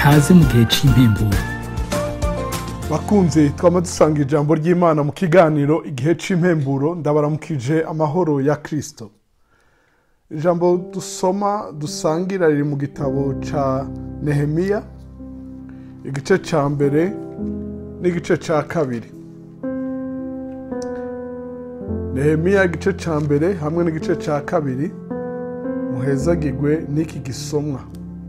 kaze mu gihe cy'impemburo bakunze twaba dusanga ijambo ry'imana mu kiganiro igihe cy'impemburo ndabaramukije amahoro ya kirisito ijambo dusoma dusangira riri mu gitabo cya nehemiya igice cya mbere n'igice cya kabiri nehemiya igice cya mbere hamwe n'igice cya kabiri muhezagirwe n'iki gisomwa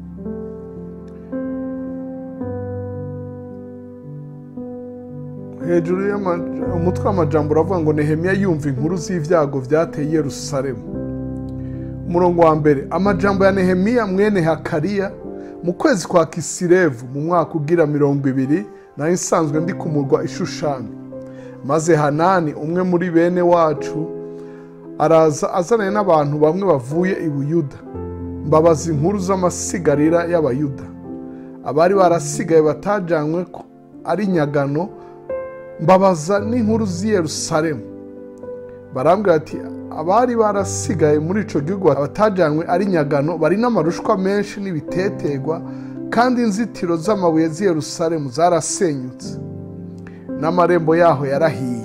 hejuru umutwe w'amajambo uravuga ngo nehemiya yumva inkuru z'ibyago byateye i Yerusalemu umurongo wa mbere amajambo ya nehemiya mwene hakariya mu kwezi kwa kisirevu mu mwaka ugira mirongo ibiri nayo isanzwe ndi kumurwa ishushani maze hanani umwe muri bene wacu araza azananye n'abantu bamwe bavuye i buyuda mbabaza inkuru z'amasigarira y'abayuda abari barasigaye batajanywe ko ari nyagano mbabaza n'inkuru z'i Yerusalemu barambwira ati abari barasigaye muri icyo gihugu batajyanywe ari nyagano bari n'amarushwa menshi n'ibitetegwa kandi inzitiro z'amabuye z'i Yerusalemu zarasenyutse n'amarembo yaho yarahiye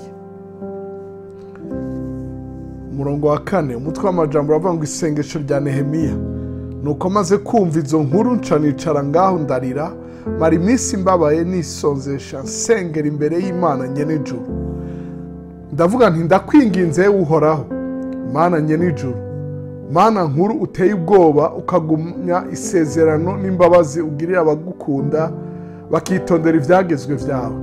umurongo wa kane umutwe w'amajambo uravuga ngo isengesho rya nehemiya nuko maze kumva izo nkuru nca nicara ngaho ndarira mara iminsi mbabaye nisonzesha nsengera imbere y'imana nyenijuru ndavuga nti ndakwinginze uhoraho mana nyenijuru mana nkuru uteye ubwoba ukagumya isezerano n'imbabazi ugirira abagukunda bakitondera ibyagezwe byawe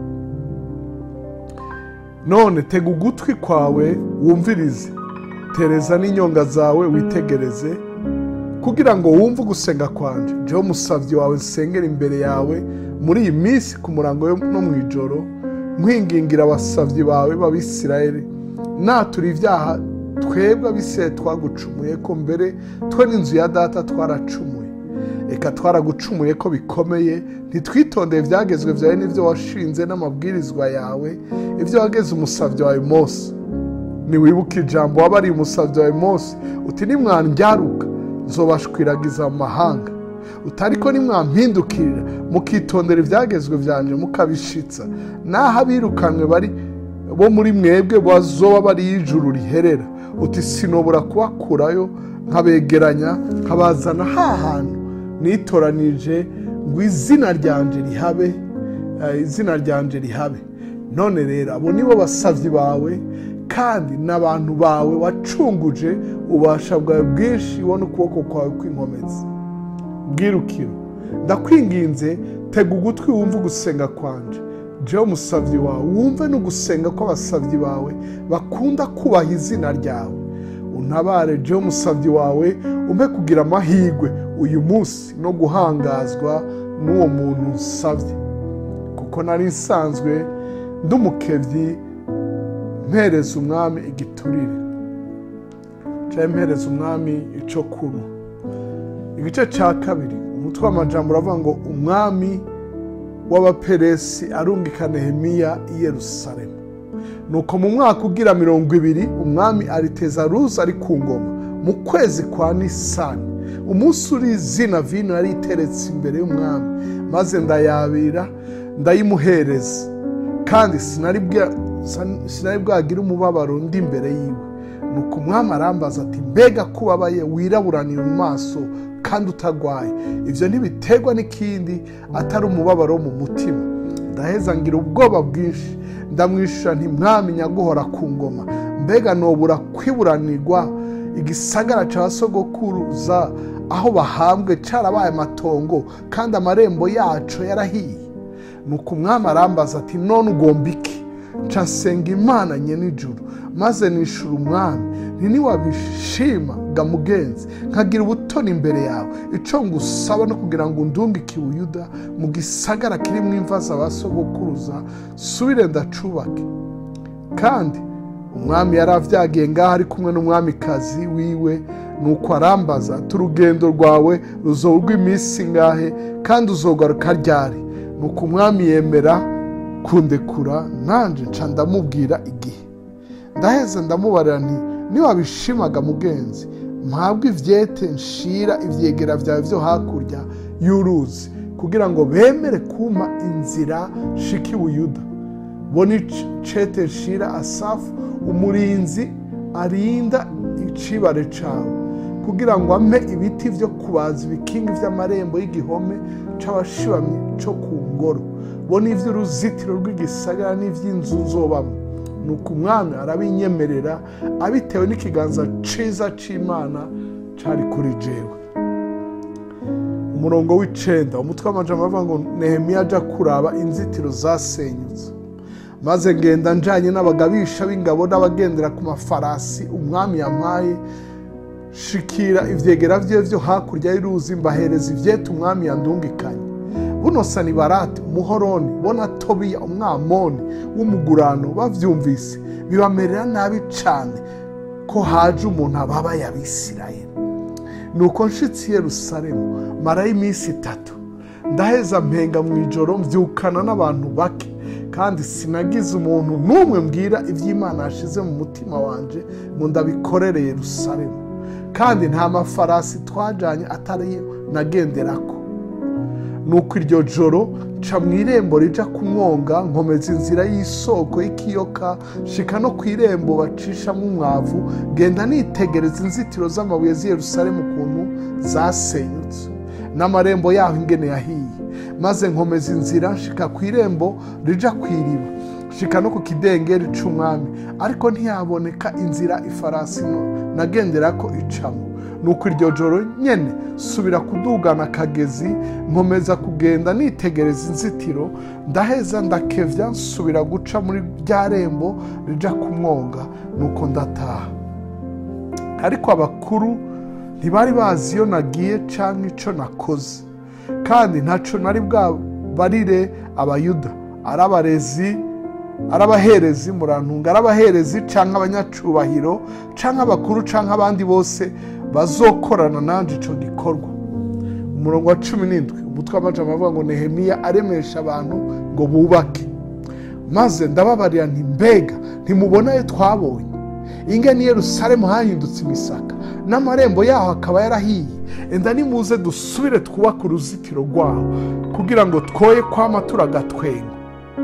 none tega ugutwi kwawe wumvirize tereza n'inyonga zawe witegereze kugira ngo wumve ugusenga kwanje jewe umusabyi wawe nsengera imbere yawe muri iyi minsi ku murango no mu ijoro nkwingingira abasabyi bawe b'abisirayeli natura ibyaha twebwe abisirayeli twagucumuye ko mbere twe n'inzu ya data twaracumuye reka twaragucumuye ko bikomeye ntitwitondeye ibyagezwe byawe n'ibyo washinze n'amabwirizwa yawe ibyo wageze umusabyi wawe Mose ntiwibuke ijambo wabariye umusabyi wawe Mose uti nimwanjyaruka nzobashwiragiza mu mahanga utari ko nimwampindukirira mukitondera ibyagezwe byanjye mukabishitsa naho abirukanwe bari bo muri mwebwe bazoba bari ijuru riherera uti sinobora kubakurayo nkabegeranya nkabazana ha hantu nitoranije ngo izina ryanje rihabe izina ryanje rihabe none rero abo nibo basabyi bawe kandi n'abantu bawe wacunguje ubasha bwawe bwinshi ubona ukuboko kwawe kw'inkomezi bwirukiro ndakwinginze tega ugutwi wumve ugusenga kwanje jewe umusabyi wawe wumve n'ugusenga kw'abasabyi bawe bakunda kubaha izina ryawe untabare jewe umusabyi wawe umpe kugira amahirwe uyu munsi no guhangazwa n'uwo muntu nsabye kuko nari nsanzwe ndi umukebyi mpereza umwami igiturire cyangwa mpereza umwami icyo kunywa igice cya kabiri umutwe w'amajambo uravuga ngo umwami w'abaperesi arungika nehemiya i Yerusalemu nuko mu mwaka ugira mirongo ibiri umwami ariteza ruza ari ku ngoma mu kwezi kwa nisani umunsi uri izina vino yari iteretse imbere y'umwami maze ndayabira ndayimuhereza kandi sinari bwagire umubabaro undi imbere yiwe nuko umwami arambaza ati mbega ko ubabaye wiraburanira mu maso kandi utagwaye ibyo ntibiterwa n'ikindi atari umubabaro wo mu mutima ndaheza ngira ubwoba bwinshi ndamwishyura ntimwami nyaguhora ku ngoma mbega nobura kwiburanirwa igisagara cya sogokuruza aho bahambwe cyarabaye amatongo kandi amarembo yacu yarahiye nuko umwami arambaza ati none ugomba iki nsenga imana nyenijuru maze nishura umwami ntiwabishima ga mugenzi nkagira ubutoni imbere yawe icyo ngusaba no kugira ngo undungike ubuyuda mu gisagara kirimo imva za sogokuruza subire ndacubake kandi umwami yari avyagiye ngaho ari kumwe n'umwamikazi wiwe nuko arambaza ati urugendo rwawe ruzorwa iminsi ngahe kandi uzogaruka ryari nuko umwami yemera kundekura nanjye nca ndamubwira igihe ndaheze ndamubarira nti niwabishimaga mugenzi mpabwe ivyete nshira ivyegera vyawe vyo hakurya y'uruzi kugira ngo bemere kuma inzira shiki buyuda boni cete shira asafu umurinzi arinda icibare cawe kugira ngo ampe ibiti vyo kubaza ibikingi vy'amarembo y'igihome c'abashibamyi co ku ngoro bo n'ivy'uruzitiro rw'igisagara n'ivy'inzu nzobamwo nuko umwami arabinyemerera abitewe n'ikiganza ciza c'imana cari kuri jewe umurongo w'icenda umutwe w'amajambo avuga ngo nehemiya aja kuraba inzitiro zasenyutse maze ngenda njanye n'abagabisha b'ingabo n'abagendera ku mafarasi umwami yampaye shikira ivyegera vyiwe vyo hakurya y'uruzi mbahereza ivyeta umwami yandungikanye buno sanibarati umuhoroni bona tobiya umwamoni w'umugurano bavyumvise bibamerera nabi cane ko haje umuntu ababaye abisirayeli nuko nshitsi i yerusalemu marayo iminsi itatu ndaheza mpenga mu ijoro mvyukana n'abantu bake kandi sinagize umuntu n'umwe mbwira iby'imana yashize mu mutima wanje ngo ndabikorere yerusalemu kandi nta mafarasi twajanye atari nagenderako nuko iryo joro nca mu irembo rija ku mwonga nkomeza inzira y'isoko y'ikiyoka shika no ku irembo bacishamo umwavu genda nitegereza inzitiro z'amabuye z'i yerusalemu ukuntu zasenyutse n'amarembo yaho ingene yahiye maze nkomeza inzira nshika ku irembo rija ku iriba shika no ku kidengeri c'umwami ariko ntiyaboneka inzira ifarasi nagenderako icamo nuko iryo joro nyene subira kudugana akagezi nkomeza kugenda nitegereza inzitiro ndaheza ndakevya nsubira guca muri rya rembo rija ku mwonga nuko ndataha ariko abakuru ntibari bazi iyo nagiye canke ico nakoze kandi ntaco nari bwabarire abayuda ari abarezi ari abaherezi murantunga ari abaherezi canke abanyacubahiro canke abakuru canke abandi bose bazokorana nanje ico gikorwa umurongo wa cumi n'indwi umutwe w'amajambo avuga ngo nehemiya aremesha abantu ngo bubake maze ndababarira nti mbega ntimubona ayo twabonye inge ni yerusalemu hahindutse imisaka n'amarembo yaho akaba yarahiye enda nimuze dusubire twubake uruzitiro rwaho kugira ngo twoye kwama turagatwenga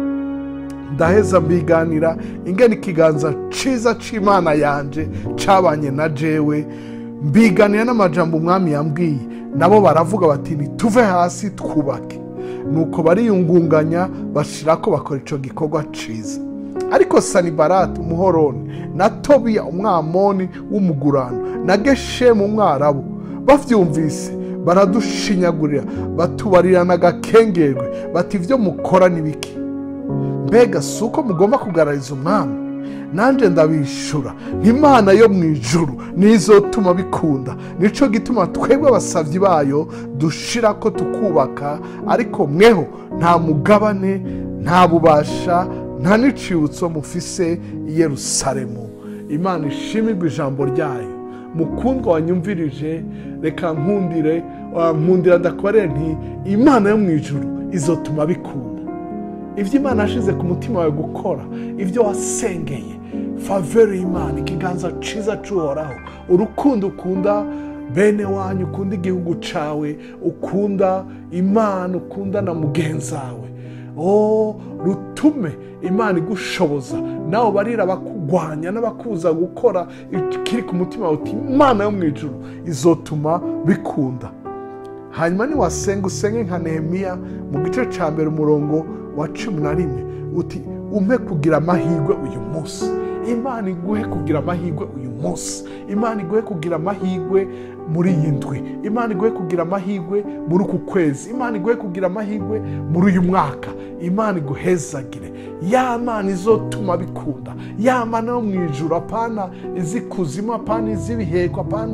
ndaheza mbiganira ingene ikiganza ciza c'imana yanje cabanye na jewe mbiganira n'amajambo umwami yambwiye nabo baravuga bati nituve hasi twubake nuko bariyungunganya bashirako bakora ico gikorwa ciza ariko sanibarati umuhoroni na tobiya umwamoni w'umugurano na geshemu umwarabu bavyumvise baradushinyagurira batubarirana agakengerwe bati ivyo mukora ni biki mbega si uko mugomba kugarariza umwami nanjye ndabishura nk'imana yo mu ijuru nizotuma bikunda nico gituma twebwe abasabyi bayo dushira ko tukubaka ariko mweho nta mugabane nta bubasha nta n'icibutso mufise i yerusalemu imana ishimirwa ijambo ryayo mukundwa wanyumvirije reka nkundire nkundira ndakorere nti imana yo mu ijuru izotuma bikunda ibyo imana yashize ku mutima wawe gukora ibyo wasengeye faveri y'imana ikiganza ciza c'uhoraho urukundo ukunda bene wanyu ukunda igihugu cawe ukunda imana ukunda na mugenzi wawe o rutume imana igushoboza nawe barira abakugwanya n'abakuza gukora ikiri ku mutima wawe uti imana yo mu ijuru izotuma bikunda hanyuma niwasenga usenge nka nehemiya mu gice cya mbere umurongo wa cumi na rimwe uti umpe kugira amahirwe uyu munsi imana iguhe kugira amahirwe uyu munsi imana iguhe kugira amahirwe muri iyi ndwi imana iguhe kugira amahirwe muri uku kwezi imana iguhe kugira amahirwe muri uyu mwaka imana iguhezagire ya mana izotuma bikunda ya mana yo mu ijuru apana izikuzimu apana iz'ibiheko apana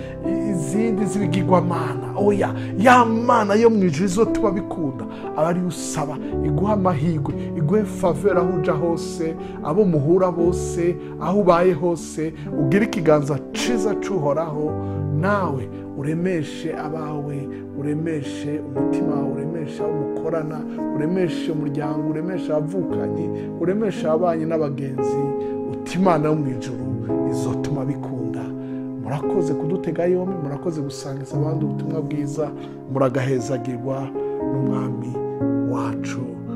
izindi z'ibigirwamana oya ya mana yo mu ijuru izotuma bikunda aba ariyo usaba iguha amahirwe iguhe favera aho uja hose abo muhura bose aho ubaye hose ugire ikiganza ciza c'uhoraho nawe uremeshe abawe uremeshe umutima wawe uremeshe abo mukorana uremeshe umuryango uremeshe abavukanyi uremeshe ababanyi n'abagenzi uti imana yo mu ijuru izotuma bikunda murakoze kudutega yombi murakoze gusangiza abandi ubutumwa bwiza muragahezagirwa n'umwami wacu